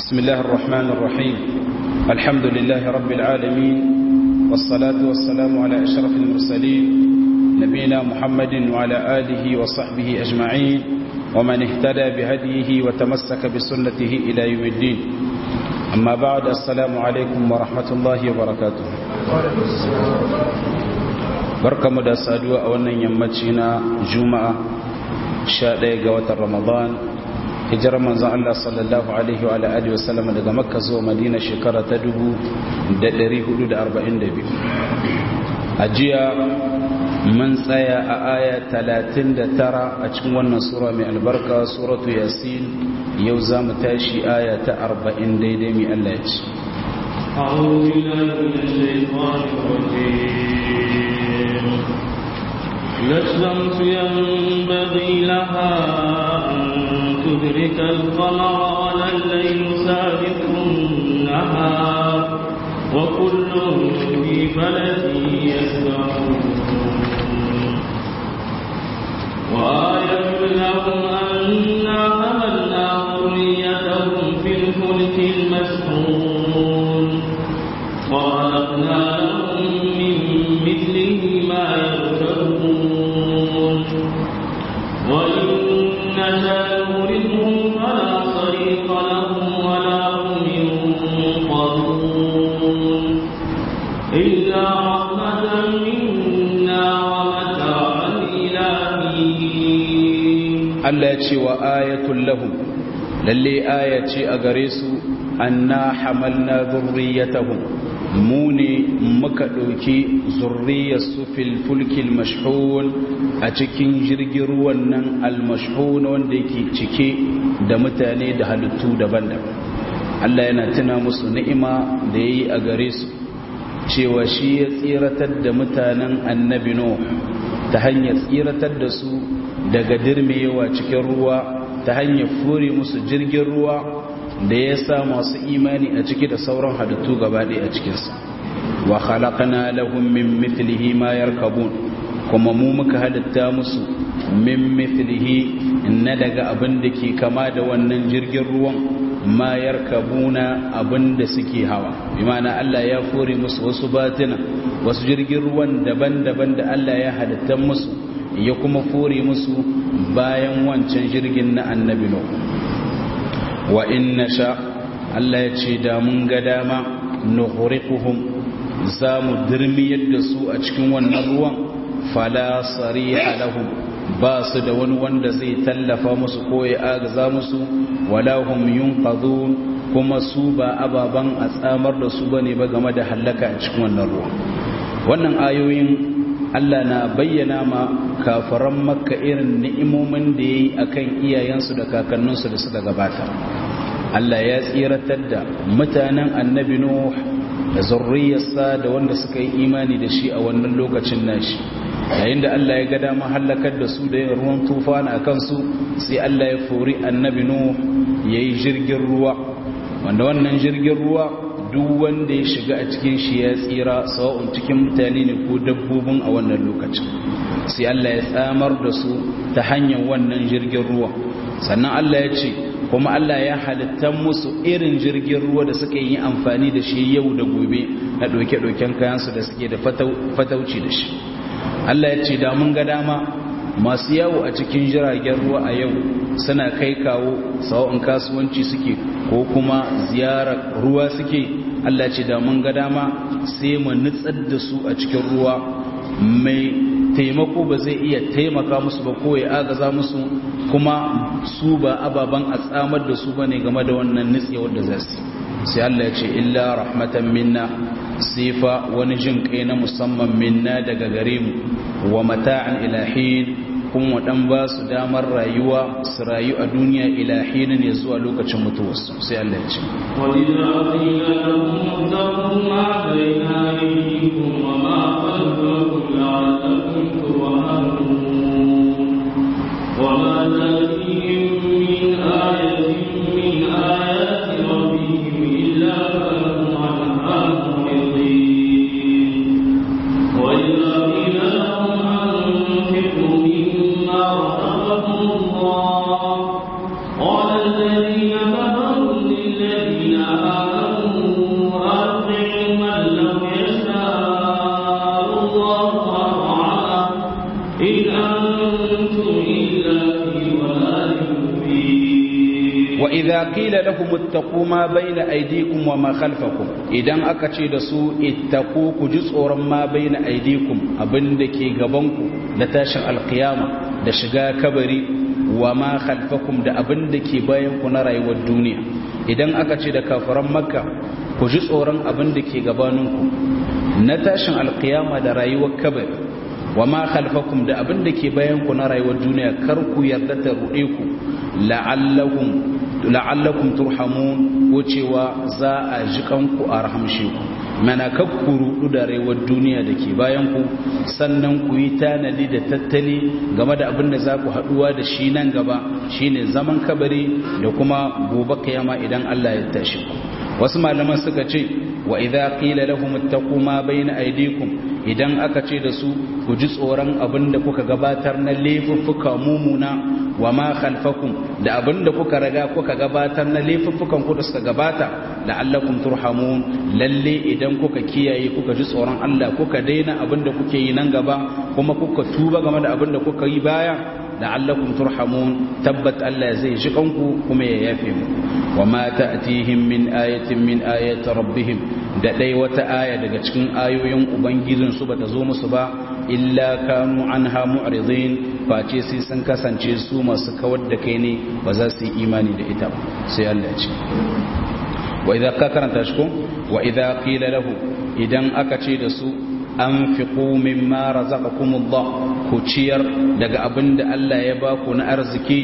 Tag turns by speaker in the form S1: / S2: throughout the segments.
S1: بسم الله الرحمن الرحيم الحمد لله رب العالمين والصلاة والسلام على أشرف المرسلين نبينا محمد وعلى آله وصحبه أجمعين ومن اهتدى بهديه وتمسك بسنته إلى يوم الدين أما بعد السلام عليكم ورحمة الله وبركاته بركة مدى سادوة أولا يمتشنا جمعة شاء ga رمضان hijirar manzon Allah sallallahu alaihi wa alihi wa sallam daga Makka zuwa Madina shekara ta 1442 a jiya mun tsaya a aya 39 a cikin wannan sura mai albarka suratu yasin yau za mu tashi aya ta 40 daidai mai Allah ya ce
S2: أعوذ بالله من الشيطان الرجيم لا الشمس ينبغي لها أن تدرك القمر ولا الليل سابق النهار وكل في فلك يسبحون وآية لهم أنا حملنا ذريتهم في الفلك المسحون وخلقنا لهم من مثله ما يركبون وإن نشاء نغرقهم فلا صريخ لهم ولا هم ينقذون إلا رحمة منا ومتاعا إلى حين
S1: Allah ya ce wa ayatul lahum lalle aya ce a gare su anna hamalna dhurriyyatahum mu ne muka ɗauki zurriyarsu fil fulkil mashhun a cikin jirgin ruwan nan al-mashhun wanda yake cike da mutane da halittu daban-daban Allah yana tuna musu ni'ima da yayi a gare su cewa shi ya tsiratar da mutanen annabi Nuh ta hanyar tsiratar da su daga dirmewa cikin ruwa ta hanyar fure musu jirgin ruwa da ya sa masu imani a ciki da sauran halittu gabaɗaya a cikinsa wa khalaqna lahum min mithlihi ma yarkabun kuma mu muka halitta musu min mithlihi na daga abin da ke kama da wannan jirgin ruwan ma yarkabuna abin da suke hawa bi ma'ana Allah ya fure musu wasu batina wasu jirgin ruwan daban-daban da Allah ya halitta musu ya kuma fure musu bayan wancan jirgin na annabi Nuh wa in nasha Allah ya ce da mun ga dama nughriquhum za mu dirmiyar da su a cikin wannan ruwan fala sariha lahum ba su da wani wanda zai tallafa musu ko ya agaza musu wala hum yunqadun kuma su ba ababan a tsamar da su bane ba game da halaka a cikin wannan ruwan wannan ayoyin Allah na bayyana ma kafaran makka irin ni'imomin da ya yi a kan iyayensu da kakanninsu da suka gabata Allah ya tsiratar da mutanen annabi Nuh da zurriyarsa da wanda suka yi imani da shi a wannan lokacin nashi yayin da Allah ya ga dama halakar da su da yin ruwan tufana a kansu sai Allah ya fori annabi Nuh ya yi jirgin ruwa wanda wannan jirgin ruwa duk wanda ya shiga a cikin shi ya tsira sawa'un cikin mutane ne ko dabbobin a wannan lokacin sai Allah ya tsamar da su ta hanyar wannan jirgin ruwa sannan Allah ya ce kuma Allah ya halitta musu irin jirgin ruwa da suka yi amfani da shi yau da gobe na ɗauke-ɗauken kayansu da suke da fatauci da shi Allah ya ce da mun ga dama masu yawo a cikin jiragen ruwa a yau suna kai kawo sawa'un kasuwanci suke ko kuma ziyarar ruwa suke Allah ce da mun ga dama sai mu nutsar da su a cikin ruwa mai taimako ba zai iya taimaka musu ba ko ya agaza musu kuma su ba ababan a tsamar da su bane game da wannan nutsewar da za su sai Allah ya ce illa rahmatan minna sifa wani jin kai na musamman minna daga gare mu wa mata'an ilahin kuma dan ba su damar rayuwa su rayu a duniya ilahinin ya zuwa lokacin mutuwarsu sai Allah ya ce
S2: وإذا قيل لهم اتقوا ما بين أيديكم وما خلفكم لعلكم ترحمون وما تأتيهم من آية من آيات ربهم إلا كانوا عنها معرضين وإذا قيل لهم أنفقوا مما رزقكم الله قال الذين كفروا للذين الذين آمنوا أطيعوا من لو يشاء الله أطاعه إن أنتم إلا في ضلال مبين
S1: وإذا قيل لهم اتقوا ما بين أيديكم وما خلفكم idan aka ce da su ittaqu ku ji tsoron ma baina aidikum abinda ke gabanku na tashin alkiyama da shiga kabari wa ma khalfakum da abinda ke bayan ku na rayuwar duniya idan aka ce da kafiran makka ku ji tsoron abinda ke gabaninku na tashin alkiyama da rayuwar kabari wa ma khalfakum da abinda ke bayan ku na rayuwar duniya kar ku yarda ta ruɗe ku la'allakum la'allakum turhamun ko cewa za a ji kanku a rahamshe ku mana kakku rudu da rayuwar duniya da ke bayan ku sannan ku yi tanadi da tattali game da abin da za ku haduwa da shi nan gaba shine zaman kabari da kuma gobe kiyama idan Allah ya tashi ku wasu malaman suka ce wa idza qila lahum ittaqu ma bayna aydikum idan aka ce da su ku ji tsoron abin da kuka gabatar na laifuffuka mumuna wa ma khalfakum da abin da kuka raga kuka gabatar na laifuffukan ku da suka gabata la'allakum turhamun lalle idan kuka kiyaye kuka ji tsoron Allah kuka daina abin da kuke yi nan gaba kuma kuka tuba game da abin da kuka yi baya la'allakum turhamun tabbat Allah zai ji kanku kuma ya yafe mu wa ma ta'tihim min ayatin min ayati rabbihim da dai wata aya daga cikin ayoyin ubangijin su bata zo musu ba illa kanu anha mu'ridin face sai sun kasance su masu kawar da kai ne ba za su yi imani da ita ba sai Allah ya ce wa idza ka karanta shi ko wa idza qila lahu idan aka ce da su anfiqu mimma razaqakumullah ku ciyar daga abinda Allah ya ba ku na arziki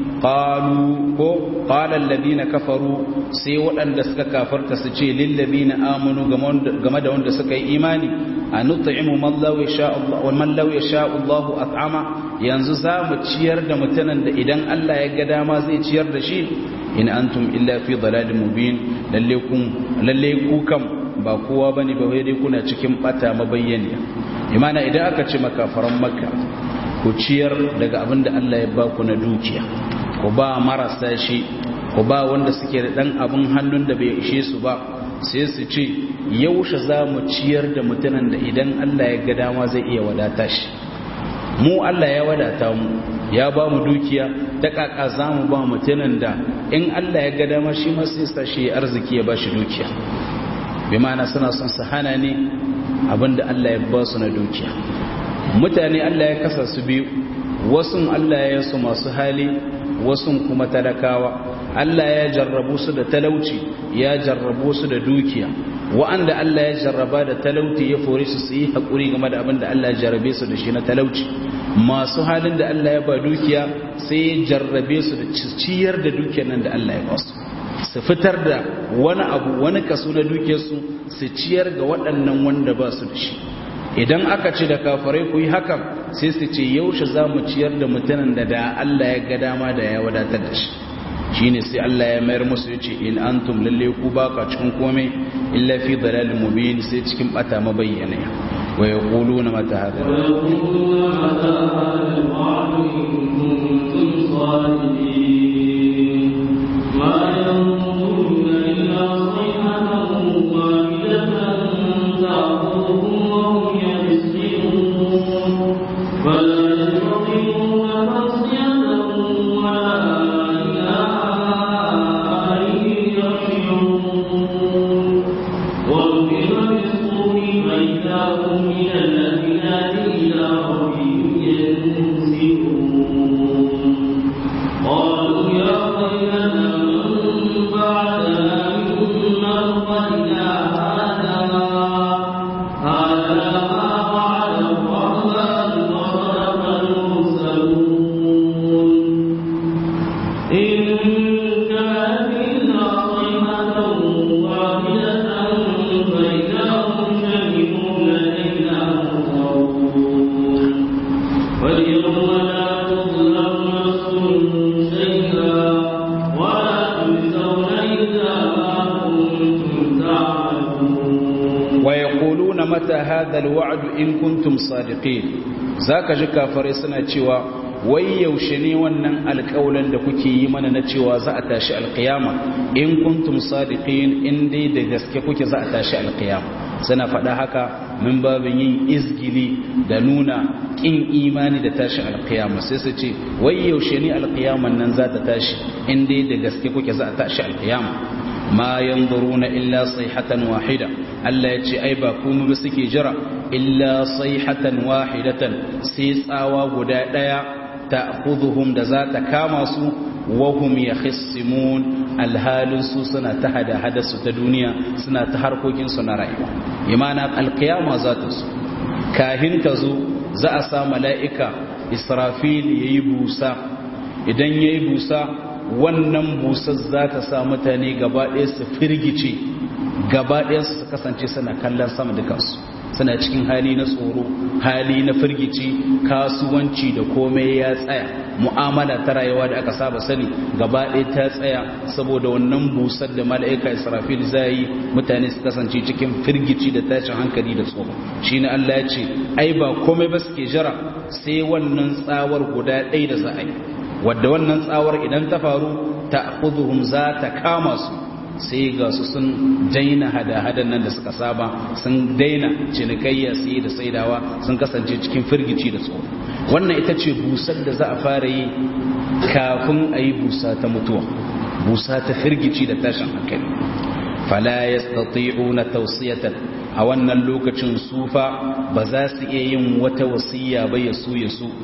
S1: qalu ko qala alladhina kafaru sai waɗanda suka kafarta su ce lil ladina amanu game da wanda suka yi imani anut'imu man law yasha Allah wa man law yasha Allah at'ama yanzu za mu ciyar da mutanen da idan Allah ya ga dama zai ciyar da shi in antum illa fi dalalin mubin lalle kun lalle ku kam ba kowa bane ba dai kuna cikin bata mabayyani imana idan aka ce makafaran makka ku ciyar daga abin da Allah ya ba ku na dukiya ku ba marasa shi ku ba wanda suke da dan abin hannun da bai ishe su ba sai su ce yaushe za mu ciyar da mutanen da idan Allah ya ga dama zai iya wadata shi mu Allah ya wadata mu ya ba mu dukiya ta kaka za mu ba mutanen da in Allah ya ga dama shi ma sai sa shi arziki ya ba shi dukiya bi ma'ana suna son su hana ne abinda Allah ya ba su na dukiya mutane Allah ya kasa su biyu wasu Allah ya su masu hali wasu kuma talakawa Allah ya jarrabu su da talauci ya jarrabu su da dukiya wa'anda Allah ya jarraba da talauci ya fore su su yi haƙuri game da abin da Allah ya jarrabe su da shi na talauci masu halin da Allah ya ba dukiya sai ya jarrabe su da ciyar da dukiyar nan da Allah ya ba su su fitar da wani abu wani kaso na dukiyarsu su ciyar ga waɗannan wanda ba su da shi idan aka ce da kafarai ku yi hakan sai su ce yaushe za mu ciyar da mutanen da da Allah ya ga dama da ya wadatar da shi shi ne sai Allah ya mayar musu ya ce in antum lalle ku ba ka cikin komai illa fi dalalin mubin sai cikin bata mabayyana wa yaquluna mata hada
S2: ويقولون متى هذا الوعد إن كنتم صادقين ما ينظرون إلا صيحة واحدة تأخذهم وهم يخصمون فلا يستطيعون توصية ولا إلى أهلهم يرجعون وَنُفِخَ فِي الصُّورِ فَإِذَا هُم مِّنَ الْأَجْدَاثِ إِلَىٰ رَبِّهِمْ يَنسِلُونَ قَالُوا يَا وَيْلَنَا مَن بَعَثَنَا مِن مَّرْقَدِنَا هَٰذَا هَٰذَا مَا وَعَدَ الرَّحْمَٰنُ وَصَدَقَ الْمُرْسَلُونَ إِن كَانَتْ إِلَّا صَيْحَةً وَاحِدَةً فَإِذَا هُمْ جَمِيعٌ لَّدَيْنَا مُحْضَرُونَ فَالْيَوْمَ لَا تُظْلَمُ نَفْسٌ شَيْئًا وَلَا تُجْزَوْنَ إِلَّا مَا كُنتُمْ تَعْمَلُونَ
S1: wa yaquluna mata hadha alwa'd in kuntum sadiqin zaka ji kafare suna cewa wai yaushe ne wannan alƙawlan da kuke yi mana na cewa za a tashi alƙiyama in kuntum sadiqin in dai da gaske kuke za a tashi alƙiyama suna faɗa haka min babin yin izgili da nuna ƙin imani da tashi alƙiyama sai su ce wai yaushe ne alƙiyaman nan za ta tashi in dai da gaske kuke za a tashi alƙiyama ma yanzuruna illa sayhatan wahida Allah ya ce ai ba kuma ba suke jira illa sayhatan wahidatan sai tsawa guda daya ta'khudhuhum da za ta kama su wa hum yakhissimun alhalin su suna ta hada hadasu ta duniya suna ta harkokin su na rayuwa imana alqiyama za ta su kahin ta zo za a sa mala'ika israfil yayi busa idan yayi busa wannan busar za ta sa mutane gaba ɗaya su firgice gaba ɗaya su kasance suna kallon sama dukansu suna cikin hali na tsoro hali na firgici kasuwanci da komai ya tsaya mu'amala ta rayuwa da aka saba sani gaba ɗaya ta tsaya saboda wannan busar da mala'ika israfil zai yi mutane su kasance cikin firgici da tashin hankali da tsoro shi ne allah ya ce ai ba komai ba suke jira sai wannan tsawar guda ɗaya da za a yi wadda wannan tsawar idan ta faru ta kuzuhum za ta kama su sai ga su sun daina hada-hadan nan da suka saba sun daina cinikayya siye da saidawa sun kasance cikin firgici da tsoro wannan ita ce busar da za a fara yi kafin a yi busa ta mutuwa busa ta firgici da tashin hankali fala yastati'una tawsiyatan a wannan lokacin sufa ba za su iya yin wata wasiya ba ya su ya su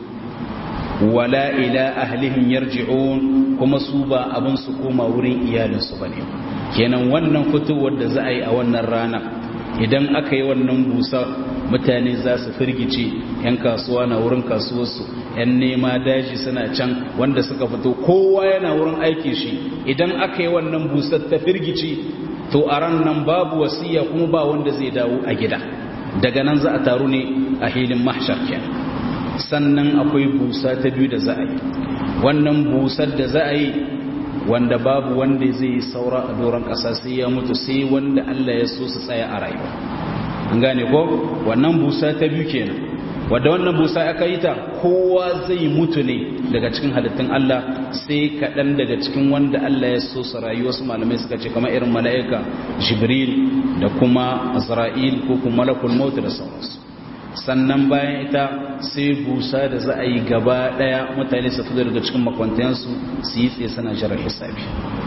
S1: wala ila ahlihim yarji'un kuma su ba abin su koma wurin iyalinsu bane kenan wannan fitowar da za a yi a wannan rana idan aka yi wannan busa mutane za su firgice 'yan kasuwa na wurin kasuwarsu 'yan nema daji suna can wanda suka fito kowa yana wurin aiki shi idan aka yi wannan busar ta firgice to a ran nan babu wasiya kuma ba wanda zai dawo a gida daga nan za a taru ne a hilin mahshar kenan sannan akwai busa ta biyu da za a yi wannan busar da za a yi wanda babu wanda zai yi saura a doron ƙasa sai ya mutu sai wanda Allah ya so su tsaya a rayuwa an gane ko wannan busa ta biyu kenan wadda wannan busa aka yi ta kowa zai mutu ne daga cikin halittun Allah sai kaɗan daga cikin wanda Allah ya so su rayu wasu malamai suka ce kamar irin mala'ika jibril da kuma azra'il ko kuma malakul maut da sauransu sannan bayan ita sai busa da za a yi gaba daya mutane su fito daga cikin makwantayensu su yi tsaye sana jirar hisabi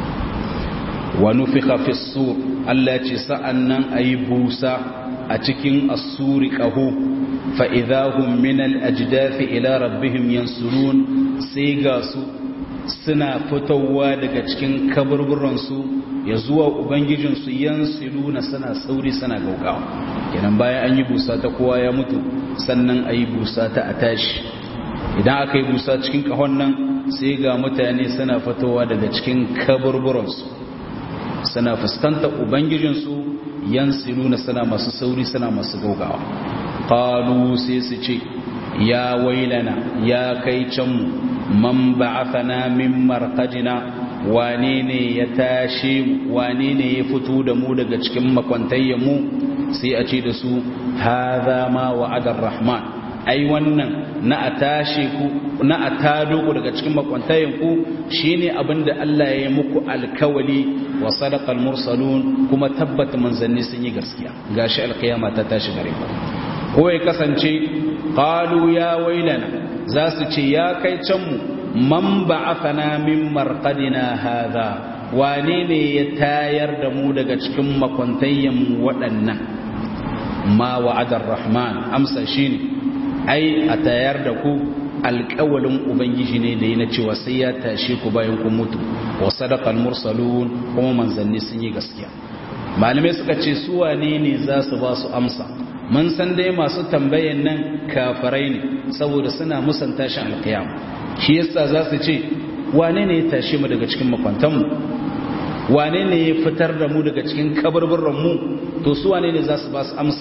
S1: wa nufika fi sur Allah ce sa'an nan a yi busa a cikin asuri ƙaho fa'idahun minal ajidafi ila rabbihim yansurun sai ga su suna fitowa daga cikin kaburburansu ya zuwa ubangijinsu yansilu na suna sauri suna gaugawa kenan bayan an yi busa ta kowa ya mutu sannan a yi busa ta a tashi idan aka yi busa cikin kahon nan sai ga mutane suna fitowa daga cikin kaburburansu suna fuskanta ubangijinsu yansilu na suna masu sauri suna masu gaugawa qalu sai su ce ya wailana ya kai canmu man ba'athana min marqadina wane ne ya tashi wane ne ya fito da mu daga cikin makwantayyan mu sai a ce da su hadha ma wa'ada rahman ai wannan na a tashi ku na a tado ku daga cikin makwantayyan ku shine abinda Allah ya yi muku alkawali wa sadaqal mursalun kuma tabbata manzanni sun yi gaskiya gashi alkiyama ta tashi gare ku ko ya kasance qalu ya wailana za su ce ya kai can mu man ba'athana min marqadina hadha wane ne ya tayar da mu daga cikin makwantayyan waɗannan ma wa'adar rahman amsa shine ai a tayar da ku alƙawalin ubangiji ne da yi na cewa sai ya tashe ku bayan kun mutu wa sadaqal mursalun kuma manzanni sun yi gaskiya malamai suka ce su wane ne za su ba su amsa mun san dai masu tambayan nan kafarai ne saboda suna musan tashin alkiyama shi yasa za su ce wane ne ya tashe mu daga cikin makwantanmu wane ne ya fitar da mu daga cikin kabarbarran mu to su wane ne za su ba su amsa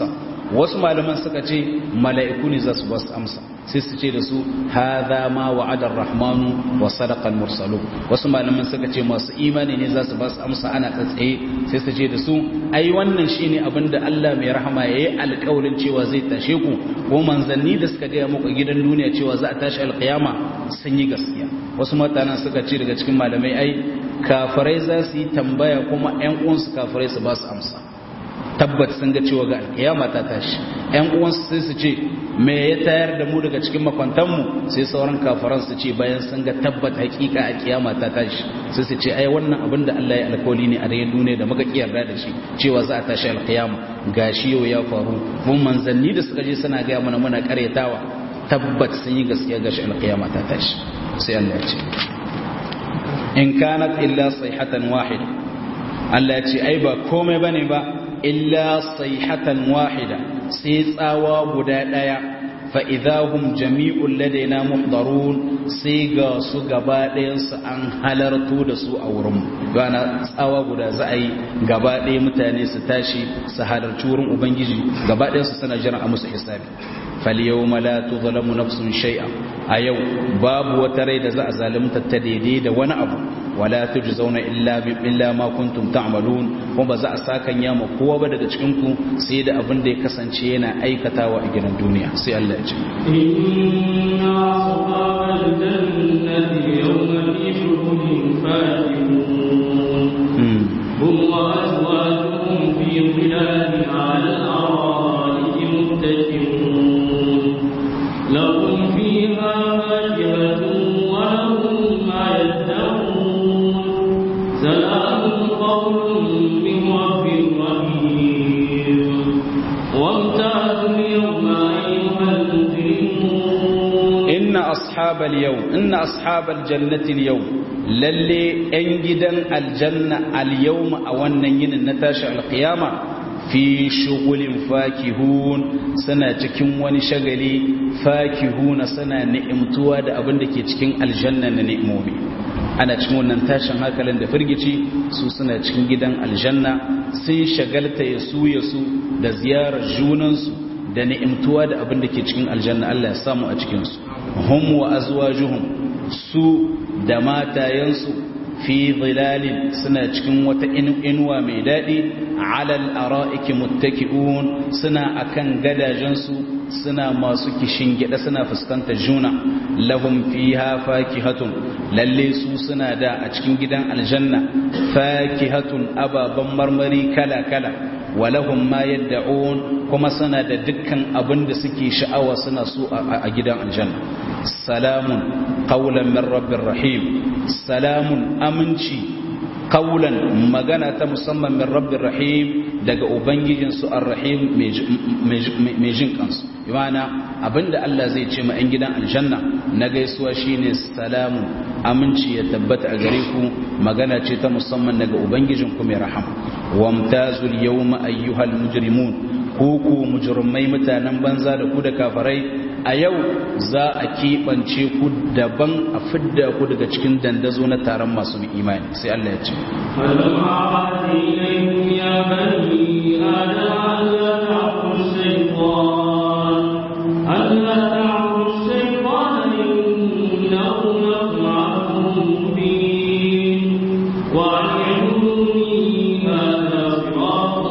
S1: wasu malaman suka ce mala'iku ne za su ba su amsa sai su ce da su hadha ma wa'ada ar-rahmanu wa sadaqa al-mursalu wasu malaman suka ce masu imani ne za su ba su amsa ana tsatsaye sai su ce da su ai wannan shine abinda Allah mai rahama yayi alƙawarin cewa zai tashe ku ko manzanni da suka gaya muku gidan duniya cewa za a tashi alƙiyama sun yi gaskiya wasu mutanen suka ce daga cikin malamai ai kafirai za su yi tambaya kuma ƴan uwansu kafirai su ba su amsa tabbat sun ga cewa ga alkiyama ta tashi ƴan uwansu sai su ce me ya tayar da mu daga cikin makwantanmu sai sauran kafaran su ce bayan sun ga tabbat hakika a kiyama ta tashi sai su ce ai wannan abin da Allah ya alkawali ne a rayuwar duniya da muka kiyarda da shi cewa za a tashi alkiyama gashi yau ya faru mun manzanni da suka je suna ga mana muna karyatawa tabbat sun yi gaskiya gashi alkiyama ta tashi sai Allah ya ce in kanat illa sayhatan wahida Allah ya ce ai ba komai bane ba illa sayhatan wahida sai tsawa guda daya fa idahum jami'un ladaina muhdarun sai ga su gaba ɗayan su an halarto da su a wurin gana tsawa guda za a yi gaba ɗaya mutane su tashi su halarci wurin ubangiji gaba ɗayan su suna jiran a musu hisabi falyawma la tuzlamu nafsun shay'a a yau babu wata rai da za a zalunta ta daidai da wani abu wala tujzauna illa bi illa ma kuntum ta'malun kuma ba za a sakan ya ma kowa ba daga cikin ku sai da abin da ya kasance yana aikatawa a gidan duniya sai Allah ya ce
S2: inna ashabal jannati yawma fi shuhudin fakihun hum wa azwajuhum fi dhilalin 'ala al-ara'iki muttaki'un lahum fiha fakihatun wa lahum ma yad'un سلام قول من رب رحيم وامتازوا اليوم أيها المجرمون
S1: إن أصحاب اليوم إن أصحاب الجنة اليوم للي أنجدا الجنة اليوم أو النين النتاشع القيامة في شغل فاكهون سنة تكون وني شغلي فاكهون سنة نئمتوا دا أبن دكي تكون الجنة نئمومي ana cikin wannan tashin hankalin da firgici su suna cikin gidan aljanna sun shagalta ya su ya su da ziyarar junansu da ni'imtuwa da abin da ke cikin aljanna Allah ya samu a cikinsu hum wa azwajuhum su da matayensu fi zilalin suna cikin wata inuwa mai daɗi alal ara'iki muttaki'un suna akan gadajensu suna masu kishin gida suna fuskantar juna lahum fiha fakihatun lalle su suna da a cikin gidan aljanna fakihatun ababan marmari kala kala walahum ma yad'un kuma suna da dukkan abin da suke sha'awa suna so a gidan aljanna salamun qawlan min rabbir rahim salamun aminci qawlan magana ta musamman min rabbir rahim daga ubangijinsu ar-rahim mai jin kansu yana abinda Allah zai ce ma 'yan gidan aljanna na gaisuwa shine salamu aminci ya tabbata a gare ku magana ce ta musamman daga ubangijinku mai rahama wamtazul yawma ayyuhal mujrimun ku ku mujrimai mutanen banza da ku da kafarai a yau za a keɓance ku daban a fidda ku daga cikin dandazo na taron masu imani sai Allah ya ce
S2: ألم أعهد إليكم يا بني آدم ألا تعبدوا الشيطان ألا تعبدوا الشيطان إنه لكم عدو مبين وأن اعبدوني هذا صراط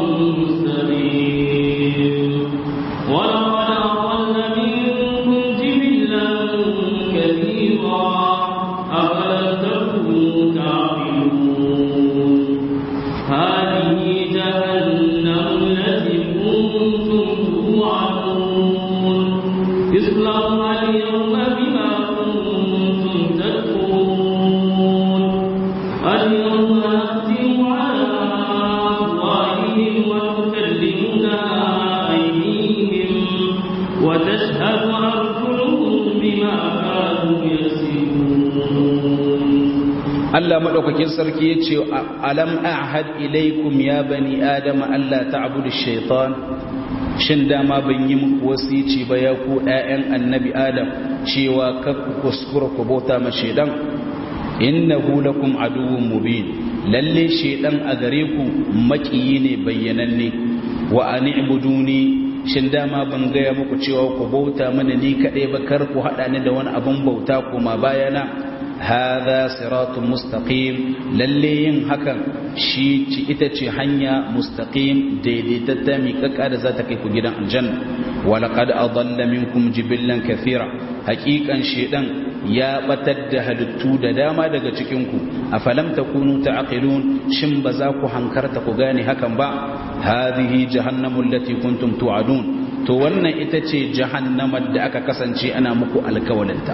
S2: مستقيم ولقد أضل منكم جبلا كثيرا أفلم تكونوا تعقلون هذه جهنم التي كنتم توعدون اصلوها اليوم بما كنتم تكفرون اليوم نختم على أفواههم وتكلمنا أيديهم وتشهد أرجلهم بما كانوا يكسبون
S1: Allah madaukakin sarki ya ce alam a'had ilaikum ya bani adama Allah ta'budu shaitan shin dama ban yi muku wasici ba ya ku ƴaƴan annabi adam cewa kar ku kuskura ku bauta ma shaitan innahu lakum aduwwun mubin lalle shaitan a gare ku makiyi ne bayyananne wa an ibuduni shin dama ban gaya muku cewa ku bauta mana ni kaɗai ba kar ku haɗa ni da wani abin bauta kuma bayana hadha siratun mustaqim lalle yin hakan shi ci ita ce hanya mustaqim daidaitatta miƙaƙa da za ta kai ku gidan aljanna wa laqad adalla minkum jibillan kathira haƙiƙan shedan ya batar da halittu da dama daga cikin ku afalam takunu ta'qilun shin ba za ku hankarta ku gane hakan ba hadhihi jahannamu allati kuntum tu'adun to wannan ita ce jahannamar da aka kasance ana muku alkawalinta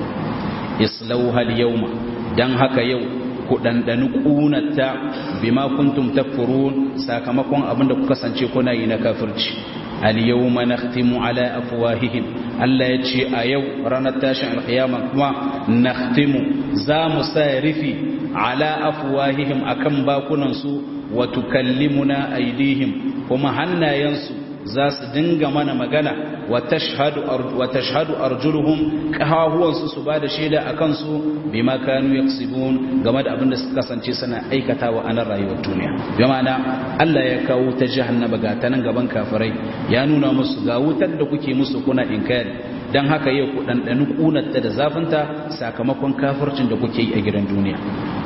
S1: islauha al-yawma dan haka yau ku dandani kunata bima kuntum takfurun sakamakon abinda ku kasance kuna yi na kafirci al-yawma nakhtimu ala afwahihim Allah ya ce a yau ranar tashin alkiyama kuma nakhtimu za mu sa rufi ala afwahihim akan bakunan su wa tukallimuna aydihim kuma hannayensu za su dinga mana magana wa tashhadu arjuluhum kahahuwansu su ba da shaida a kansu bima kanu yaksibun game da abin da suka kasance suna aikatawa a nan rayuwar duniya bi ma'ana Allah ya kawo ta jahannama ga ta nan gaban kafirai ya nuna musu ga wutar da kuke musu kuna inkari dan haka yau ku dandani kunarta da zafinta sakamakon kafircin da kuke yi a gidan duniya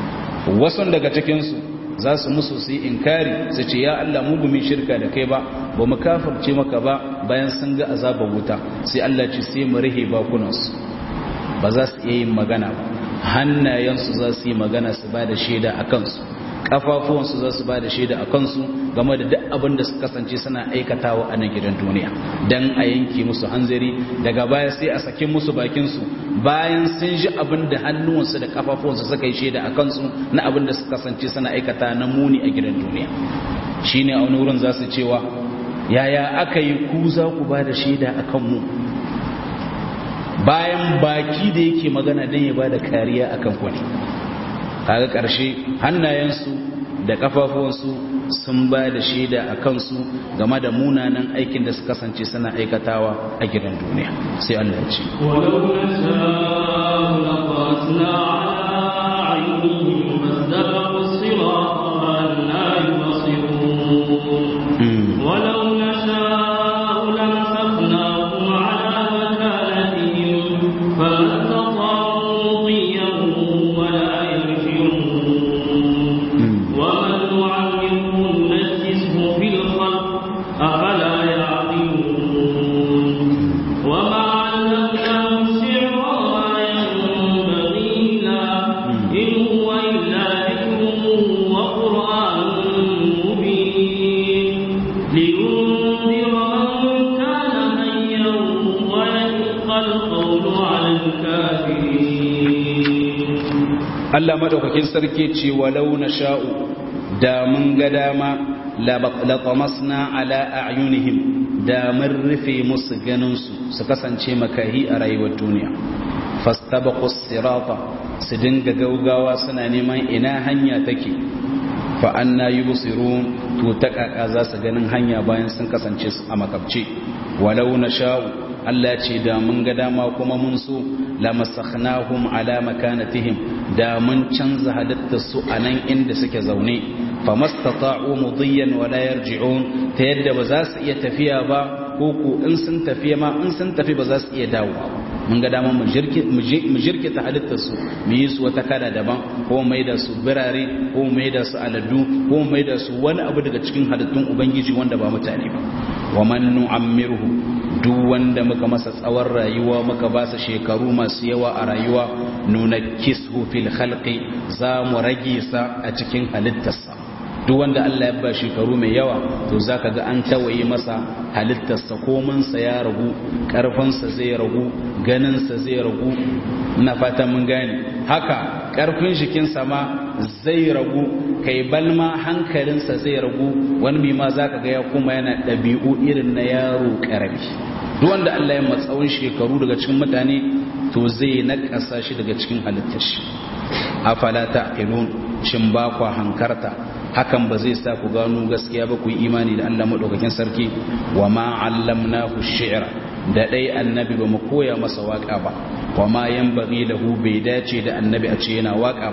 S1: wasu daga cikin su za su musu su yi inkari su ce ya Allah mu gumin shirka da kai ba ba mu kafirce maka ba bayan sun ga azabar wuta sai Allah ce sai mu rihe bakunansu ba za su iya yin magana ba hannayensu za su yi magana su ba da shaida a kansu kafafuwansu za su ba da shaida a kansu game da duk abin da su kasance suna aikatawa a nan gidan duniya don a yanke musu hanzari daga baya sai a sake musu bakinsu bayan sun ji abin da hannuwansu da kafafuwansu suka yi shaida a kansu na abin da su kasance suna aikata na muni a gidan duniya shi ne a wani wurin za su cewa yaya aka yi ku za ku ba da shaida a kanmu bayan baki da yake magana don ya ba da kariya a kan kwani kaga ƙarshe hannayensu da ƙafafuwansu sun ba da shaida a kansu game da munanan aikin da su kasance suna aikatawa a gidan duniya sai Allah ya ce
S2: ولو نشاء لطمسنا على أعينهم فاستبقوا الصراط فأنا يبصرون ولو نشاء لمسخناهم على مكانتهم فما استطاعوا ضيا ولا يرجعون ومن نعمره ننكسه في الخلق أفلا يعقلون وما علمناه الشعر وما ينبغي له إن هو إلا ذكر وقرآن مبين لينذر من كان حيا ويحق القول على الكافرين
S1: Allah madaukakin sarki ce walau na sha'u da mun ga dama latamasna ala a'yunihim da mun rufe musu ganinsu su kasance makahi a rayuwar duniya fastabaqus sirata su dinga gaugawa suna neman ina hanya take fa anna yubsirun to ta kaka za su ganin hanya bayan sun kasance a makabce walau na sha'u Allah ce da mun ga dama kuma mun so lamasakhnahum ala makanatihim da mun canza halittar su a nan inda suke zaune famastata'u mudiyan wala yarji'un ta yadda ba za su iya tafiya ba ko ko in sun tafiya ma in sun tafi ba za su iya dawo mun ga dama mu jirkita halittar su mu yi su wata kada daban ko mai da su birare ko mai da su aladu ko mai da su wani abu daga cikin halittun ubangiji wanda ba mutane ba wa man nu'ammirhu duk wanda muka masa tsawon rayuwa muka ba su shekaru masu yawa a rayuwa nuna kishu fil khalqi za mu rage sa a cikin halittarsa duk wanda Allah ya ba shekaru mai yawa to zaka ga an tawaye masa halittarsa kominsa ya ragu karfinsa zai ragu ganinsa zai ragu ina fatan mun gane haka karfin jikinsa ma zai ragu kai balma hankalinsa zai ragu wani bi ma zaka ga ya kuma yana ɗabi'u irin na yaro ƙarami duk wanda Allah ya matsawon shekaru daga cikin mutane to zai nakasa shi daga cikin halittar shi afala ta'qilun shin ba kwa hankarta hakan ba zai sa ku gano gaskiya ba ku yi imani da Allah madaukakin sarki wa ma 'allamnahu shi'ra da dai annabi ba mu koya masa waka ba wa ma yanbaghi lahu bai dace da annabi a ce yana waka ba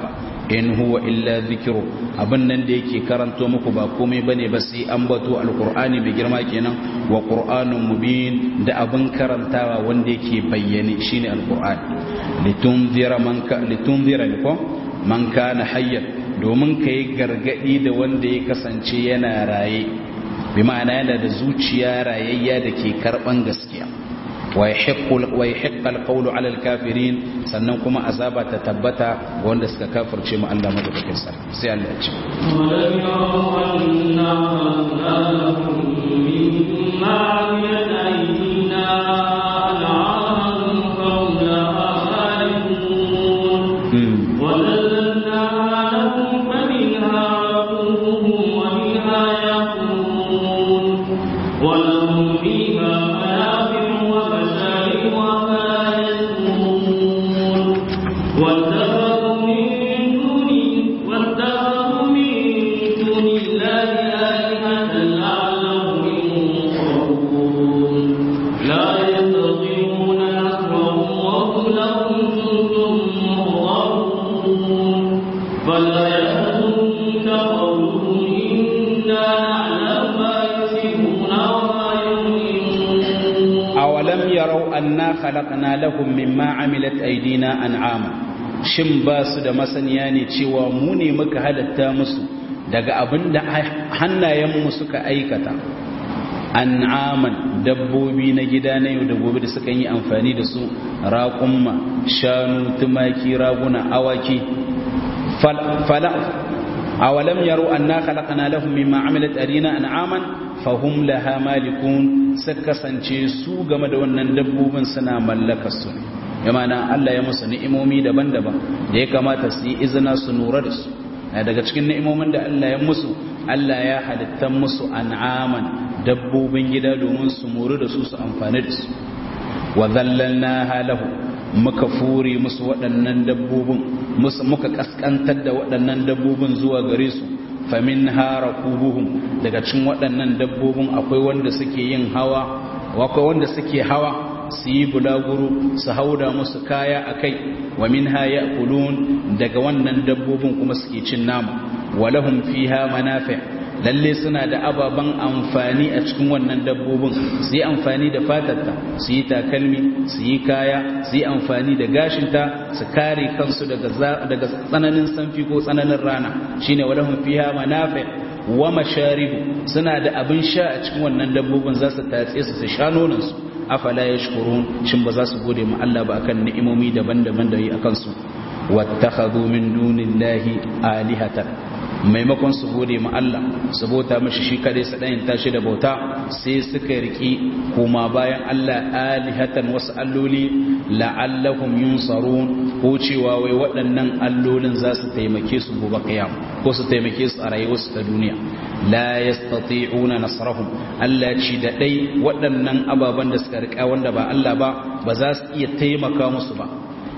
S1: in huwa illa zikru abin nan da yake karanto muku ba komai bane ba sai an bato alqur'ani mai girma kenan wa qur'anun mubin da abin karantawa wanda yake bayyane shine alqur'ani litunzira man ka litunzira ko man kana hayyan domin kai gargadi da wanda ya kasance yana raye bi ma'ana yana da zuciya rayayya da ke karban gaskiya wa yahiqqal qawlu 'ala al-kafirin sannan kuma azaba ta tabbata wanda suka kafirce mu Allah madaukakin sarki sai Allah ya ce
S2: ولهم فيها منافع ومشارب وما يسكنون واتخذوا من دون واتخذوا من دون الله آلهة لعلهم ينصرون لا يستطيعون نصرهم وهم لهم جند مغرقون فلا يحزنك قولهم إنا نعلم ما يسرون وما يعلنون
S1: awalam yarau anna khalaqna lahum mimma amilat aydina an'ama shin ba su da masaniya ne cewa mu ne muka halatta musu daga abinda hannayenmu suka aikata an'aman dabbobi na gida na yau da gobe da suka yi amfani da su raƙumma shanu tumaki raguna awaki fala awalam yaro anna khalaqna lahum mimma amilat aydina an'aman fahum laha malikun suka kasance su game da wannan dabbobin suna mallakar su ya mana Allah ya musu ni'imomi daban-daban da ya kamata su yi izina su nura da su daga cikin ni'imomin da Allah ya musu Allah ya halitta musu an'aman dabbobin gida domin su muri da su su amfani da su wa zallalnaha lahu muka fure musu waɗannan dabbobin muka kaskantar da waɗannan dabbobin zuwa gare su famin hara kubuhum daga cikin waɗannan dabbobin akwai wanda suke yin hawa akwai wanda suke hawa su yi bulaguro su hauda musu kaya a kai wa min haya kulun daga wannan dabbobin kuma suke cin nama walahum fiha manafi lalle suna da ababen amfani a cikin wannan dabbobin su yi amfani da fatarta su yi takalmi su yi kaya su yi amfani da gashinta su kare kansu daga tsananin sanfi ko tsananin rana shine walahum fiha manafi wa masharibu suna da abin sha a cikin wannan dabbobin za su tatse su su sha nonon su afala yashkurun shin ba za su gode ma Allah ba akan ni'imomi daban-daban da yi akan su wattakhadhu min dunillahi alihatan maimakon su gode ma Allah su bauta mashi shi kadai su ɗayin tashi da bauta sai suka riki kuma bayan Allah alihatan wasu alloli la'allahum yunsarun ko cewa wai waɗannan allolin za su taimake su gobe kiyam ko su taimake su a rayuwarsu ta duniya la yastati'una nasrahum Allah ci da dai waɗannan ababen da suka rika wanda ba Allah ba ba za su iya taimaka musu ba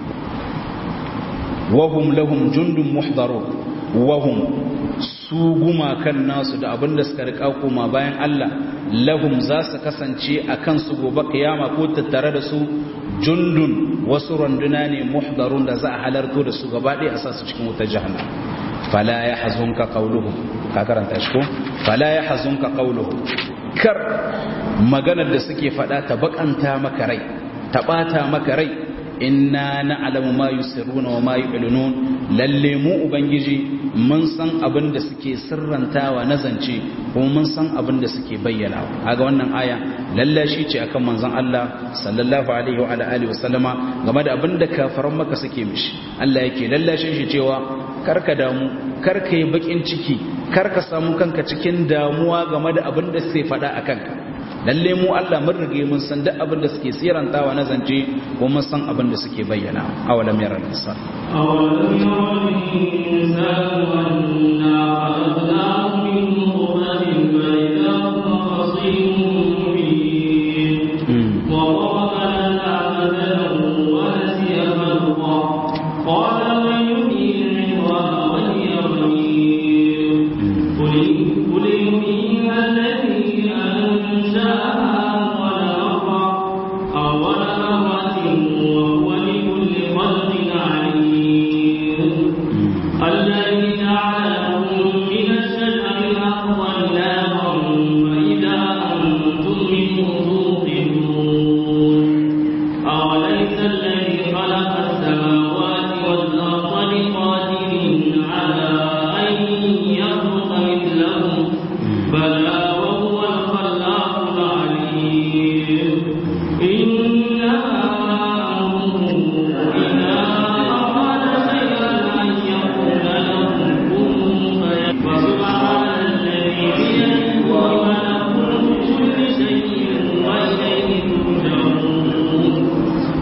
S1: wahum lahum jundun muhdarun wahum su gumakan nasu da abin da suka rika koma bayan Allah lahum za su kasance a kansu gobe kiyama ko tattare da su jundun wasu randuna ne muhdarun da za a halarto da su gaba ɗaya a sa su cikin wutar jahannam fala ya hazunka qawluhum ka karanta shi ko fala ya hazunka qawluhum kar maganar da suke faɗa ta bakanta maka rai ta ɓata maka rai inna na'lamu ma yusirruna wa ma yu'linun lalle mu ubangiji mun san abin da suke sirrantawa na zance kuma mun san abin da suke bayyana kaga wannan aya lalle shi ce akan manzon Allah sallallahu alaihi wa alihi wa sallama game da abin da kafaran maka suke mishi Allah yake lallashin shi cewa karka damu karka yi bakin ciki karka samu kanka cikin damuwa game da abin da suke faɗa a kanka lalle mu Allah mun rige mun san duk abin da suke sirantawa na zance ko mun san abin da suke bayyana awalam yara insan
S2: أولم ير الإنسان أنا خلقناه من نطفة فإذا هو خصيم مبين وضرب لنا مثلا ونسي خلقه قال من يحيي العظام وهي رميم قل قل يحييها الذي أنشأها أول مرة أول مرة وهو بكل خلق عليم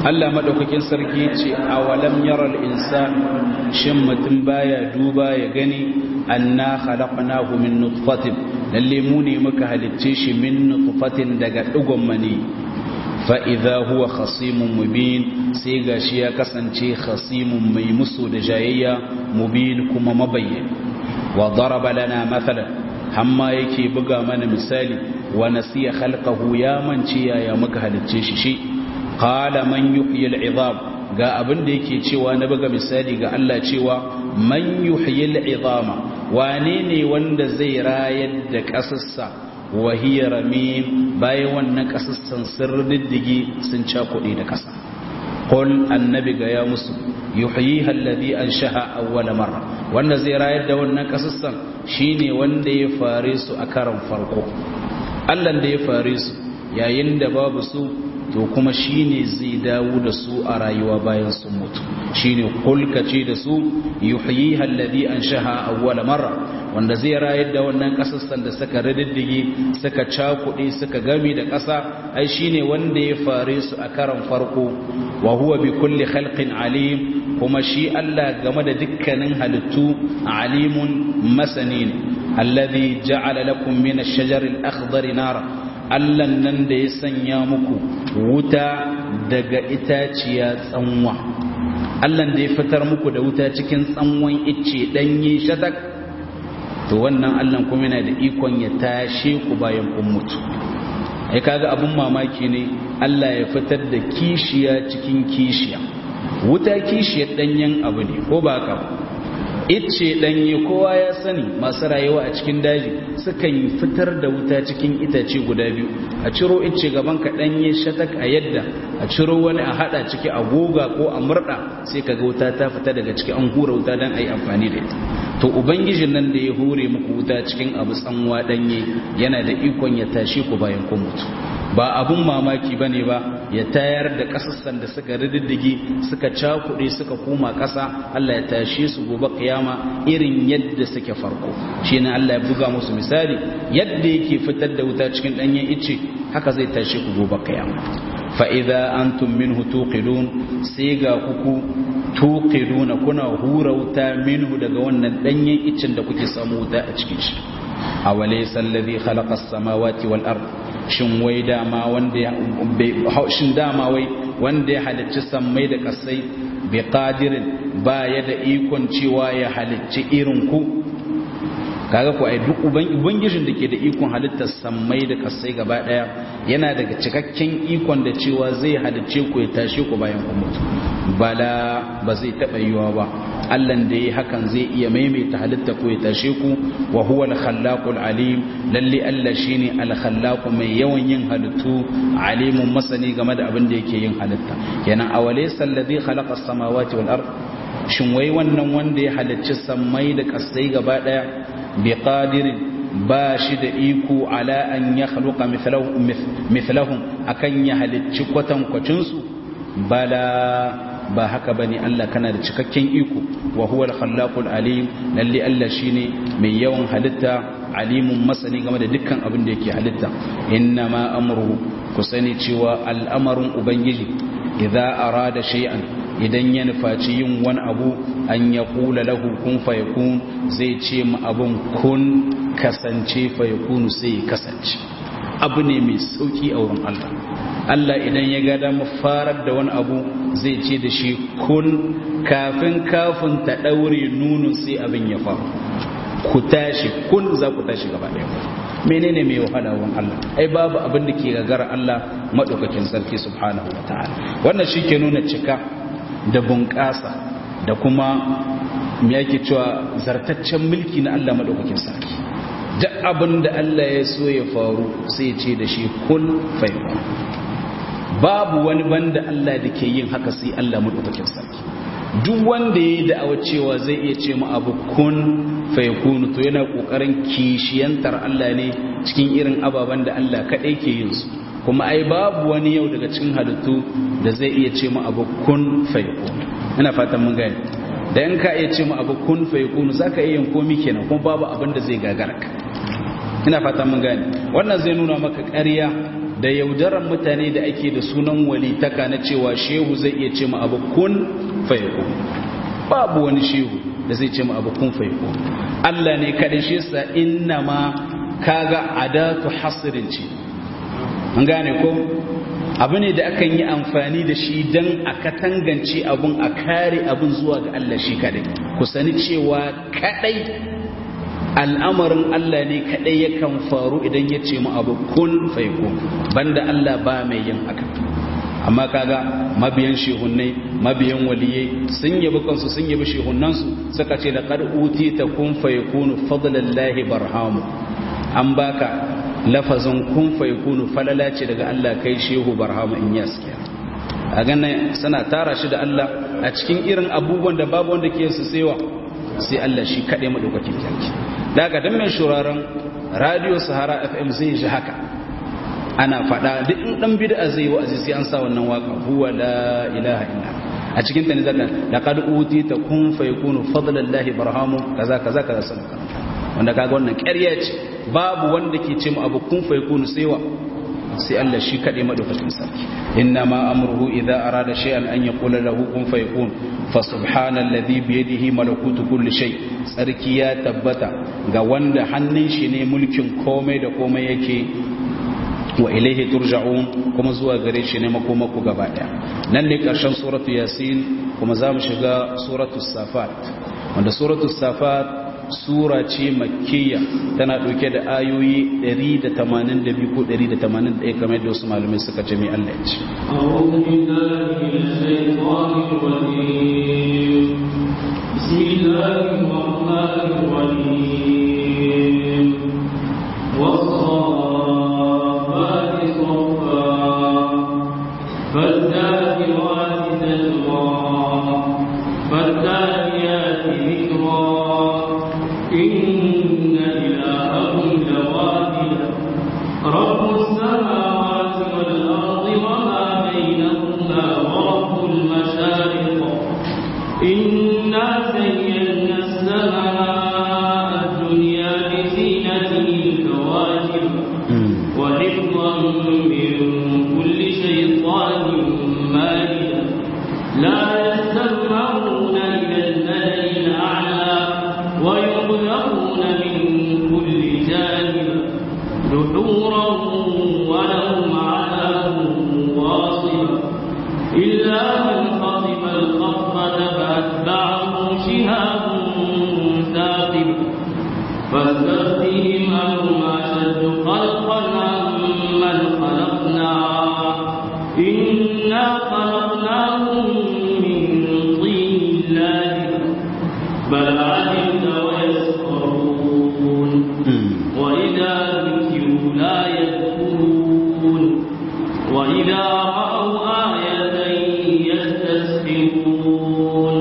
S1: Allah madaukakin sarki ce awalam yaral insan shin mutum baya duba ya gani anna khalaqnahu min nutfatin lalle mu ne muka halicce shi min nutfatin daga digon mani fa idza huwa khasimun mubin sai gashi ya kasance khasimun mai musu da jayayya mubin kuma mabayyin wa daraba lana mathalan hamma yake buga mana misali wa nasiya khalqahu ya manci ya muka halicce shi shi qala man yuhyi al'izam ga abin da yake cewa na buga misali ga Allah cewa man yuhyi al'izama wane ne wanda zai rayar da kasassa wa hiya ramim bayan wannan kasassan sun diddige sun cakuɗe da kasa qul annabi ga ya musu yuhyiha alladhi anshaha awwala marra wanda zai rayar da wannan kasassan shine wanda ya fare su a karan farko Allah da ya fare su yayin da babu su to kuma shine zai dawo da su a rayuwa bayan sun mutu shine kulkace da su yuhyiha alladhi anshaha awwala marra wanda zai rayar da wannan kasassan da suka riddige suka cakuɗe suka gami da ƙasa ai shine wanda ya fare su a karan farko wa huwa bi kulli khalqin alim kuma shi Allah game da dukkanin halittu alimun masanin alladhi ja'ala lakum min ash-shajari al-akhdari nara Allahn nan da ya sanya muku wuta daga itaciya tsanwa Allahn da ya fitar muku da wuta cikin tsanwan icce danye shatak to wannan Allahn kuma yana da ikon ya tashe ku bayan kun mutu ai kaga abun mamaki ne Allah ya fitar da kishiya cikin kishiya wuta kishiyar danyen abu ne ko ba ka icce danye kowa ya sani masu rayuwa a cikin daji sukan fitar da wuta cikin itace guda biyu a ciro icce gaban ka danye shatak a yadda a ciro wani a hada ciki a goga ko a murda sai kaga wuta ta fita daga ciki an hura wuta dan ayi amfani da ita to ubangijin nan da ya hure muku wuta cikin abu tsanwa danye yana da ikon ya tashi ku bayan kun mutu ba abun mamaki bane ba ya tayar da kasassan da suka riddige suka cakuɗe suka koma ƙasa Allah ya tashe su gobe kiyama irin yadda suke farko shine Allah ya buga musu misali yadda yake fitar da wuta cikin danyen ice haka zai tashe ku gobe kiyama fa idza antum minhu tuqidun sai ga kuku tuqiduna kuna hura wuta minhu daga wannan danyen icen da kuke samu wuta a cikin shi awalaysa alladhi khalaqa as-samawati wal ard shin wai dama wanda ya shin dama wai wanda ya halicci sammai da kasai bi qadirin ba ya da ikon cewa ya halicci irin ku kaga ku ai duk ubangijin da ke da ikon halittar sammai da kasai gaba daya yana daga cikakken ikon da cewa zai halicce ku ya tashe ku bayan ku mutu bala ba zai taba yiwa ba Allah da yi hakan zai iya maimaita halitta ko ya tashe ku wa huwa al-khallaqul alim lalle Allah shine al-khallaq mai yawan yin halittu alimun masani game da abin da yake yin halitta kenan awalaysa alladhi khalaqa as-samawati wal ard shin wai wannan wanda ya halicci sammai da kasai gaba daya bi qadirin ba shi da iko ala an ya khaluqa mithlahum akan ya halicci kwatankwacinsu bala ba haka bane Allah kana da cikakken iko wa huwa al-khallaqul alim lalle Allah shine mai yawan halitta alimun masani game da dukkan abin da yake halitta inna ma amruhu ku sani cewa al'amarin ubangiji idza arada shay'an idan ya nufaci yin wani abu an ya kula lahu kun fayakun zai ce ma abun kun kasance fayakunu sai ya kasance abu ne mai sauki a wurin Allah Allah idan ya ga dama farar da wani abu zai ce da shi kun kafin kafin ta daure nunun sai abin ya faru ku tashi kun za ku tashi gaba ɗaya menene mai wahala wurin Allah ai babu abin da ke gagara Allah madaukakin sarki subhanahu wataala wannan shi ke nuna cika da bunƙasa da kuma me yake cewa zartaccen mulki na Allah madaukakin sarki duk abin da Allah ya so ya faru sai ce da shi kun faifa babu wani banda Allah da ke yin haka sai Allah madaukakin sarki duk wanda ya yi da'awa cewa zai iya ce mu abu kun faikunu to yana kokarin kishiyantar Allah ne cikin irin ababen da Allah kaɗai ke yin su kuma ai babu wani yau daga cikin halittu da zai iya ce mu abu kun faikunu ina fatan mun gani da in ka iya ce mu abu kun faikunu zaka iya yin komi kenan kuma babu abin da zai gagara ka ina fatan mun gani wannan zai nuna maka ƙarya da yaudaran mutane da ake da sunan walitaka na cewa shehu zai iya ce ma abu kun fayakun babu wani shehu da zai ce ma abu kun fayakun Allah ne kaɗai shi sa inna ma kaga adatu hasirin ce an gane ko abu ne da akan yi amfani da shi don a katangance abun a kare abun zuwa ga Allah shi kaɗai ku sani cewa kaɗai al'amarin Allah ne kaɗai yakan faru idan ya ce mu abu kun faiko banda Allah ba mai yin haka amma kaga mabiyan shehunnai mabiyan waliyai sun yabi kansu sun yabi shehunansu suka ce da qad ta kun fayakunu fadlallahi barhamu an baka lafazin kun fayakunu falala ce daga Allah kai shehu barhamu in yaskiya a ganin suna tara shi da Allah a cikin irin abubuwan da babu wanda ke su sewa sai Allah shi kaɗai maɗaukakin kyarki daga don mai shuraren radio sahara fm zai ji haka ana faɗa duk in ɗan bida zai yi wa'azi sai an sa wannan waka huwa la ilaha illa a cikin ta ne zaka da kad uti ta kun fa yakunu fadlallahi barhamu kaza kaza kaza sun wanda kaga wannan ƙarya ce babu wanda ke ce mu abu kun fa yakunu sai wa sai Allah shi kaɗai maɗaukakin sarki inna ma amruhu idza arada shay'an an yaqula lahu kun fayakun fa subhanalladhi bi yadihi malakutu kulli shay sarki ya tabbata ga wanda hannun shi ne mulkin komai da komai yake wa ilaihi turja'un kuma zuwa gare shi ne makomaku gaba daya nan ne karshen suratu yasin kuma za mu shiga suratu safat wanda suratu safat sura ce makkiya tana ɗauke da ayoyi 182 ko 181 kamar yadda wasu malamai suka ce mai Allah ya ce.
S2: بسم الله الرحمن الرحيم والصافات صفا فالذاكرات ذكرا فالتاليات ذكرا إن إلهكم لواحد رب السماوات والأرض وما بينهما ورب المشارق إنا زينا السماء الدنيا بزينة الكواكب وحفظا من كل شيطان مارد لا يستمعون إلى الملأ الأعلى ويقذفون من كل جانب دحورا ولهم عذاب واصب إلا من خطف الخطفة فأتبعه شهاب ثاقب فاستفتهم أهم أشد خلقا عمن خلقنا إنا خلقناهم من طين لازم بل عجبت ويسخرون وإذا ذكروا لا يذكرون وإذا رأوا آية يستسخرون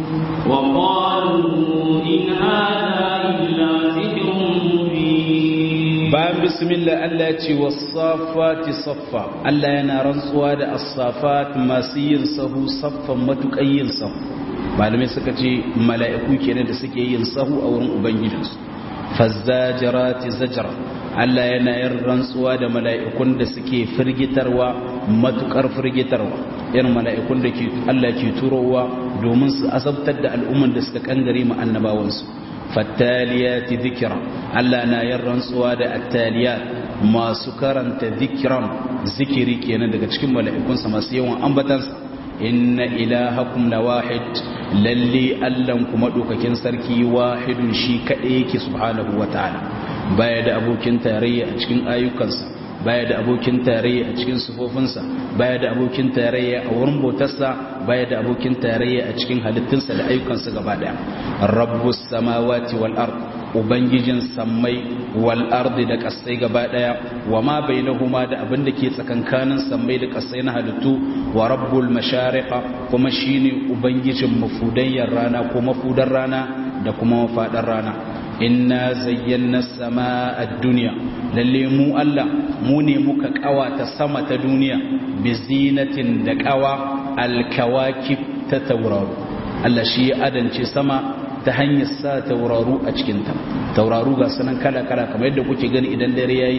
S2: وقالوا إن هذا إلا سحر مبين
S1: bayan bismillah Allah ce wasafati saffa Allah yana rantsuwa da as-safat masu yin sahu saffan matukan yin sahu malamai suka ce mala'iku kenan da suke yin sahu a wurin ubangijinsu fazzajirati zajra Allah yana yin rantsuwa da mala'ikun da suke firgitarwa matukar firgitarwa irin mala'ikun da ke Allah ke turowa domin su azabtar da al'umman da suka kangare mu annabawansu fattaliyati dhikra Allah na yin rantsuwa da attaliyat masu karanta dhikran zikiri kenan daga cikin mala'ikunsa masu yawan ambatansa inna ilahakum lawahid lalle allan kuma dokakin sarki wahidun shi kadai yake subhanahu wataala baya da abokin tarayya a cikin ayyukansa baya da abokin tarayya a cikin sufofinsa baya da abokin tarayya a wurin bautarsa baya da abokin tarayya a cikin halittunsa da ayyukansa gaba daya rabbus samawati wal ard ubangijin sammai wal ardi da kasai gaba daya wa ma bainahuma da abin da ke tsakankanin sammai da kasai na halittu wa rabbul mashariqa kuma shine ubangijin mafudayyar rana ko mafudar rana da kuma mafadar rana inna zayyana samaa ad-dunya lalle mu Allah mu ne muka kawata sama ta duniya bi zinatin da kawa al-kawakib ta tauraro Allah shi ya adance sama ta hanyar sa tauraru a cikinta tauraru ga sanan kala-kala kamar yadda kuke gani idan dare yayi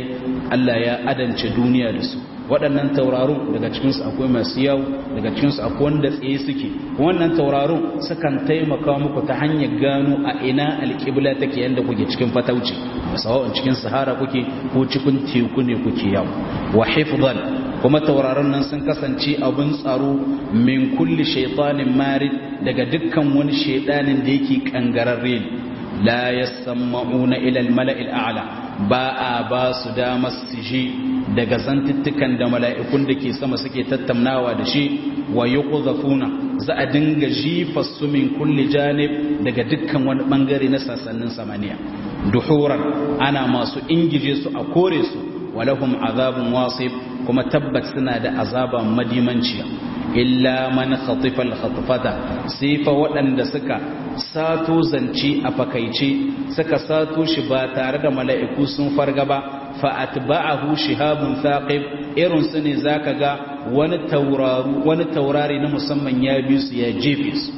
S1: Allah ya adance duniya da su waɗannan taurarun daga cikinsu akwai masu yawo daga cikinsu akwai wanda tsaye suke wannan taurarun sukan taimaka muku ta hanyar gano a ina alƙibla take yadda kuke cikin fatauci sawa'un cikin sahara kuke ko cikin teku ne kuke yawo wa hifdhan kuma tauraron nan sun kasance abin tsaro min kulli shaitanin marid daga dukkan wani shaidanin da yake kangararre ne la yasma'una ila al-mala'il a'la ba a ba su damar su ji daga zantuttukan da mala'ikun da ke sama suke tattaunawa da shi wa yuqdhafuna za a dinga jifa su min kulli janib daga dukkan wani bangare na sassanin samaniya duhuran ana masu ingije su a kore su walahum azabun wasif kuma tabbat suna da azaba madimanciya illa man khatifa al-khatfata sai fa waɗanda suka sato zance a fakaice suka sato shi ba tare da mala'iku sun farga ba fa atba'ahu shihabun thaqib irin su ne zaka ga wani tauraru wani taurari na musamman ya bi su ya jefe su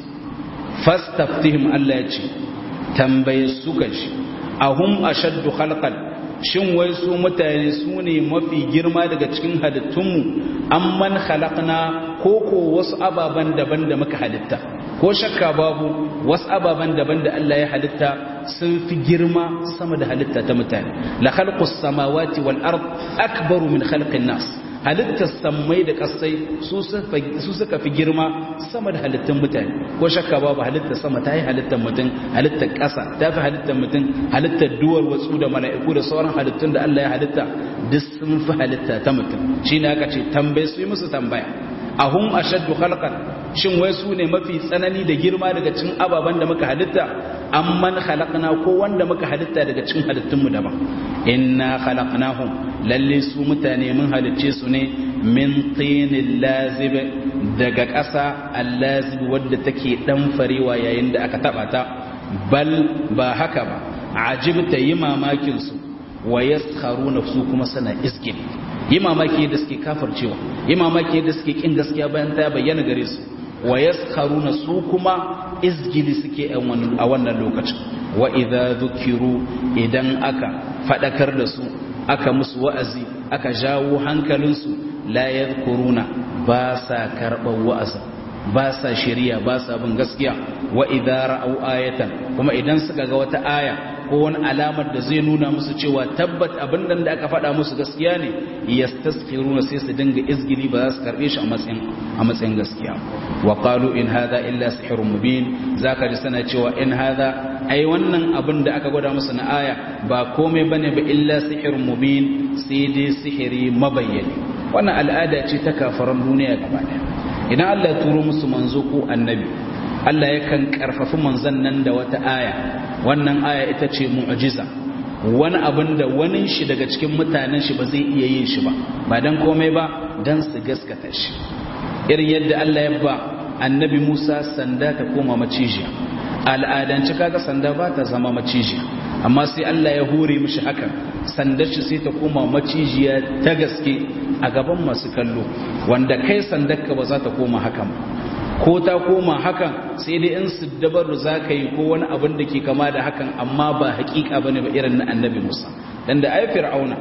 S1: fastaftihim Allah ya ce tambaye su kashi ahum ashaddu khalqan shin wai su mutane su ne mafi girma daga cikin halittunmu amman khalaqna ko ko wasu ababen daban da muka halitta ko shakka babu wasu ababen daban da Allah ya halitta sun fi girma sama da halitta ta mutane la khalqus samawati wal ard akbaru min khalqin nas halittar sammai da kasai su suka fi girma sama da halittun mutane ko shakka babu halittar sama ta yi halittar mutum halittar ƙasa ta fi halittar mutum halittar duwar watsu da mala'iku da sauran halittun da Allah ya halitta duk sun fi halitta ta mutum shi ne aka ce tambaye su yi musu tambaya ahum ashaddu khalqan shin wai su ne mafi tsanani da girma daga cikin ababen da muka halitta amman khalaqna ko wanda muka halitta daga cikin halittunmu daban inna khalaqnahum lalle su mutane mun halicce su ne min tinin lazib daga ƙasa allazib wadda take dan farewa yayin da aka taba ta bal ba haka ba ajibta yi mamakin su wa yaskharuna su kuma sana iskin yi mamaki da suke kafircewa yi mamaki da suke kin gaskiya bayan ta bayyana gare su wa yaskharuna su kuma izgili suke a wannan lokacin wa idza dhukiru idan aka fadakar da su aka musu wa'azi aka jawo hankalinsu la yadhkuruna ba sa karɓar wa'azi ba sa shari'a ba sa bin gaskiya wa idza ra'au ayatan kuma idan suka ga wata aya ko wani alamar da zai nuna musu cewa tabbat abin da aka faɗa musu gaskiya ne yastaskiruna sai su dinga izgili ba za su karbe shi a matsayin a matsayin gaskiya wa qalu in hadha illa sihrun mubin zaka ji sana cewa in hadha ai wannan abin da aka gwada musu na aya ba komai bane ba illa sihrun mubin sai dai sihiri mabayyani wannan al'ada ce ta kafaran duniya gaba daya idan Allah ya turo musu manzo ko annabi Allah yakan karfafi manzon nan da wata aya wannan aya ita ce mu'jiza wani abin da wani shi daga cikin mutanen shi ba zai iya yin shi ba ba dan komai ba dan su gaskata shi irin yadda Allah ya ba annabi Musa sanda ta koma macijiya al'adance kaga sanda ba ta zama macijiya amma sai Allah ya hore mishi haka sandar shi sai ta koma macijiya ta gaske a gaban masu kallo wanda kai sandar ka ba za ta koma hakan ko ta koma hakan sai dai in su dabaru za ka yi ko wani abin da ke kama da hakan amma ba hakika ba ne ba irin na annabi musa dan da ai fir'auna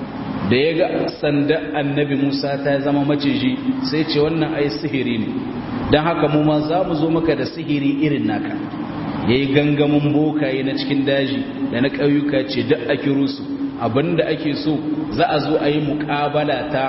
S1: da ya ga sanda annabi musa ta zama maciji sai ce wannan ai sihiri ne don haka mu ma za mu zo maka da sihiri irin naka ya yi gangamin bokaye na cikin daji da na ƙauyuka ce duk a kiro su abinda ake so za a zo a yi muƙabala ta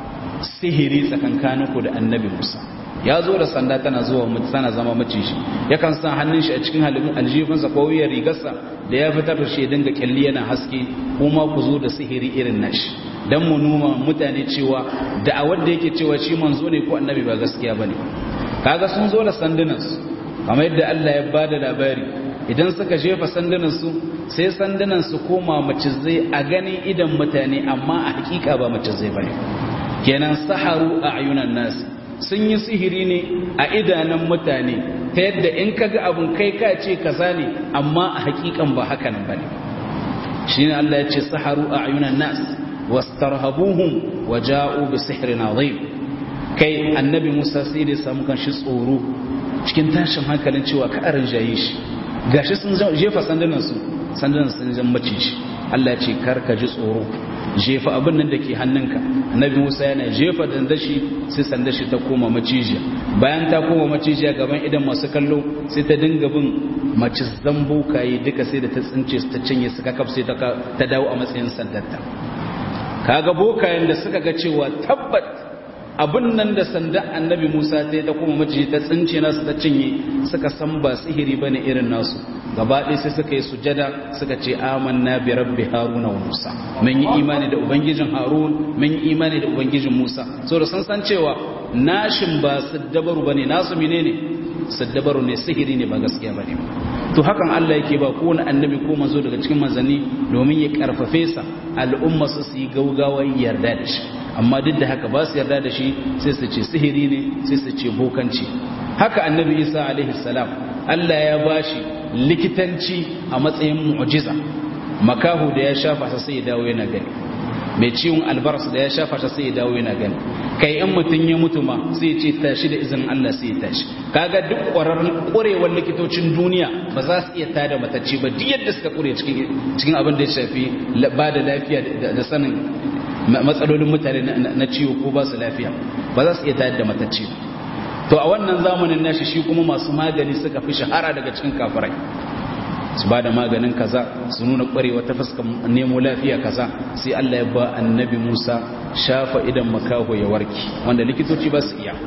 S1: sihiri tsakankaninku da annabi musa ya zo da sanda tana zuwa tana zama maciji yakan sa hannun shi a cikin halin aljifinsa ko wuyar rigarsa da ya fitar da shi dinga kyalli yana haske kuma ku zo da sihiri irin nashi dan mu numa mutane cewa da a wanda yake cewa shi manzo ne ko annabi ba gaskiya bane kaga sun zo da sandunansu kamar yadda Allah ya bada labari idan suka jefa sandunansu sai sandunansu koma macizai a ganin idan mutane amma a hakika ba macizai bane kenan saharu a ayunan nasi sun yi sihiri ne a idanun mutane ta yadda in ka ga abin kai ka ce kaza ne amma a hakikan ba haka nan bane shine Allah ya ce saharu a ayunan nas wastarhabuhum wa ja'u bi sihrin azim kai annabi Musa sai da samu kan shi tsoro cikin tashin hankalin cewa ka aran jaye shi gashi sun jefa sandunan su sandunan sun zan mace shi Allah ya ce kar ka ji tsoro jefa abin nan da ke hannunka annabi musa yana jefa dandashi sai sandashi ta koma macijiya bayan ta koma macijiya gaban idan masu kallo sai ta dinga bin macizan bokaye duka sai da ta tsince su ta cinye su kakaf sai ta dawo a matsayin sandarta kaga bokayen da suka ga cewa tabbat abin nan da sanda annabi musa ta yi ta kuma maciji ta tsince nasu ta cinye suka san ba sihiri bane irin nasu gaba ɗaya sai suka yi sujada suka ce amanna bi rabbi haruna wa musa mun yi imani da ubangijin harun mun yi imani da ubangijin musa saboda sun san cewa nashin ba saddabaru bane nasu menene saddabaru ne sihiri ne ba gaskiya bane to hakan Allah yake ba kowane annabi ko manzo daga cikin manzanni domin ya karfafe sa al'umma su su yi gaugawa yarda da shi amma duk da haka ba su yarda da shi sai su ce sihiri ne sai su ce bokanci haka annabi Isa alaihi salam Allah ya bashi likitanci a matsayin mu'jiza makahu da ya shafa sa sai ya dawo yana gani mai ciwon albaras da ya shafa sa sai ya dawo yana gani kai in mutum ya mutu ma sai ya ce tashi da izinin Allah sai ya tashi kaga duk ƙwararrun ƙwarewar likitocin duniya ba za su iya tada matacce ba duk yadda suka ƙure cikin cikin abin da ya shafi ba da lafiya da sanin matsalolin mutane na ciwo ko ba su lafiya ba za su iya tada da matacce ba to a wannan zamanin nashi shi kuma masu magani suka fi shahara daga cikin kafirai su ba da maganin kaza su nuna kwarewa ta fuskar nemo lafiya kaza sai Allah ya ba annabi Musa shafa idan makaho ya warki wanda likitoci ba su iya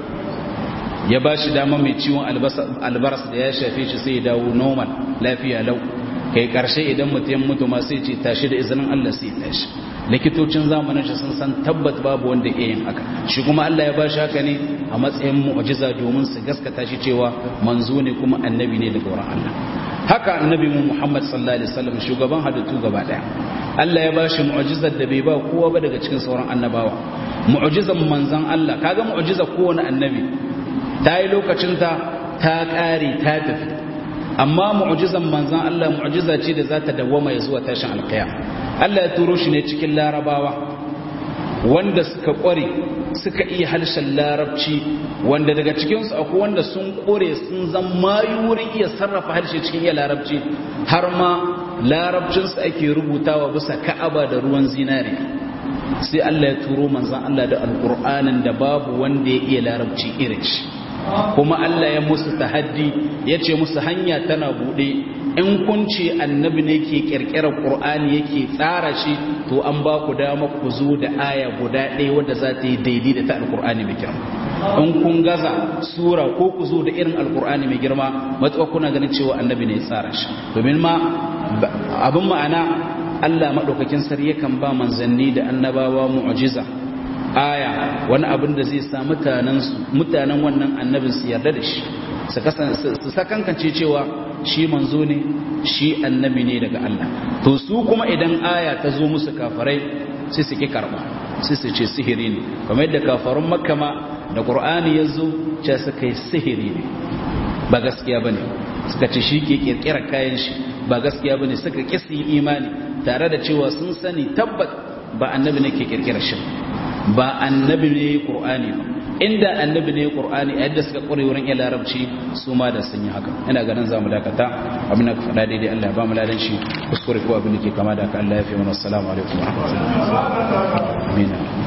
S1: ya ba shi dama mai ciwon albaras da ya shafe shi sai ya dawo normal lafiya lau kai karshe idan mutum mutu ma sai ce tashi da izinin Allah sai tashi likitocin zamanin shi sun san tabbat babu wanda ya yin haka shi kuma Allah ya ba shi haka ne a matsayin mu'jiza domin su gaskata shi cewa manzo ne kuma annabi ne daga wurin Allah haka annabi mu Muhammad sallallahu alaihi wasallam shugaban halittu gaba daya Allah ya ba shi mu'jizar da bai ba kowa ba daga cikin sauran annabawa mu'jizar manzon Allah kaga mu'jizar kowane annabi ta yi lokacin ta ta kare ta tafi amma mu'jizan manzon Allah mu'jiza ce da za ta dawwama ya zuwa tashin alkiyama Allah ya turo shi ne cikin larabawa wanda suka kware suka iya harshen larabci wanda daga cikinsu akwai wanda sun kore sun zan mayu wurin iya sarrafa harshe cikin iya larabci har ma larabcinsu ake rubutawa bisa ka'aba da ruwan zinare sai Allah ya turo manzan Allah da alƙur'anin da babu wanda ya iya larabci irin shi kuma Allah ya musu tahaddi ya ce musu hanya tana buɗe in kun ce annabi ne ke kirkirar qur'ani yake tsara shi to an ba ku dama ku zo da aya guda ɗaya wadda za ta yi daidai da ta alqur'ani mai girma in kun gaza sura ko ku zo da irin alqur'ani mai girma matuƙa kuna ganin cewa annabi ne ya tsara shi domin ma abin ma'ana Allah madaukakin sarki yakan ba manzanni da annabawa mu'jiza aya wani abin da zai sa mutanen mutanen wannan annabin su yarda da shi su sakankance cewa shi manzo ne shi annabi ne daga Allah to su kuma idan aya ta zo musu kafarai sai su ki karba sai su ce sihiri ne kamar yadda kafarun makka ma da qur'ani ya zo ce suka yi sihiri ne ba gaskiya bane suka ce shi ke kirkira kayan shi ba gaskiya bane suka kisi imani tare da cewa sun sani tabbat ba annabi ne ke kirkira shi ba annabi ne qur'ani ba inda annabi ne qur'ani a yadda suka kure wurin iya larabci su ma da sun yi haka ina ganin zamu dakata abin da ka faɗa daidai Allah ya ba mu ladan shi kuskure ko abin da ke kama da haka Allah ya fi mana assalamu alaikum wa rahmatullahi amin